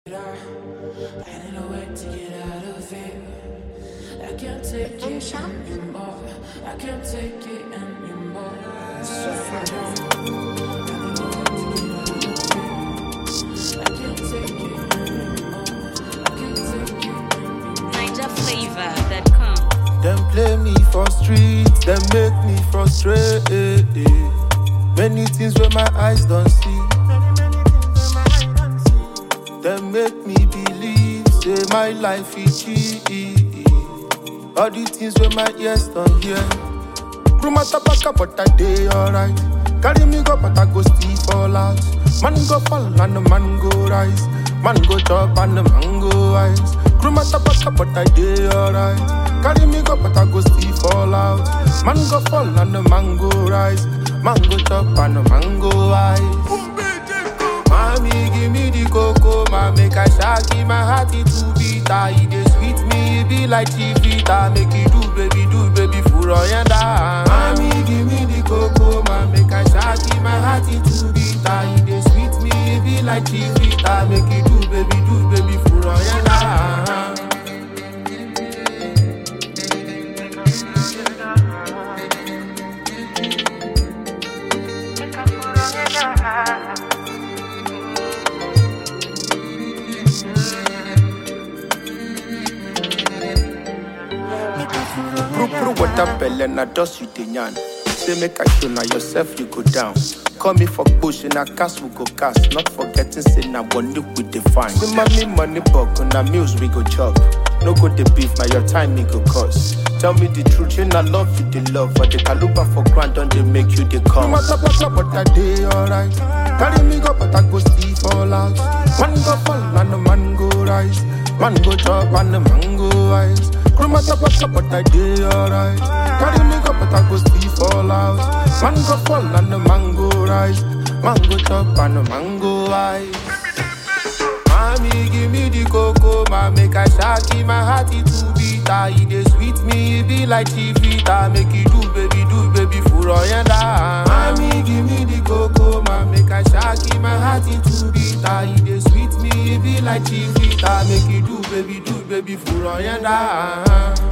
I don't know where to get out of it. I can't take it anymore. I can't take it anymore. I can't take it anymore. I can't take it anymore. NigerFlavor.com. Them play me for streets, them make me frustrated. Many things where my eyes don't see. Them make me believe, say my life is cheap. All the things where my ears don't hear. Room at tabaka, but I day alright. Carry me go, but I go still fall out. Man go fall and the man go rise. Man go chop and the man go ice. Room at tabaka, but I day alright. Carry me go, but I go still fall out. Man go fall and the man go rise. Man go chop and the man go ice. Mommy, give me the cocoa, ma make I shaggy my heart it too bitter. It dey sweet me, it be like chivita. Make it do, baby, do, baby, for oyanda. Mommy, give me the cocoa, ma make I shaggy my heart it too bitter. It dey sweet me, it be like chivita. Make it do, baby, do, baby, for oyanda. Pru pru water belle na dust you dey yarn. Say make I show na yourself you go down. Call me for bush na cast we go cast. Not forgetting say na money we dey find. Say money money buck na meals we go chop. No go the beef na your time me go cost. Tell me the truth, you na love you dey love, but the caluba for ground don't they make you dey come. Matter matter but I dey alright. Carry me go but I go still fall out. Man go fall and the man go rise. Man go chop and the man go rise. Crew matter matter but I dey alright. Carry me go but I go still fall out. Man go fall and the man go rise. Man go chop and the man go rise. Mommy, give me the cocoa, ma make I shaggy my heart it too bitter. It dey sweet me, it be like chivita. Make it do, baby, do, baby, for oyanda. Mommy, give me the cocoa, ma make I shaggy my heart it too bitter. It dey sweet me, it be like chivita. Make it do, baby, do, baby, for oyanda.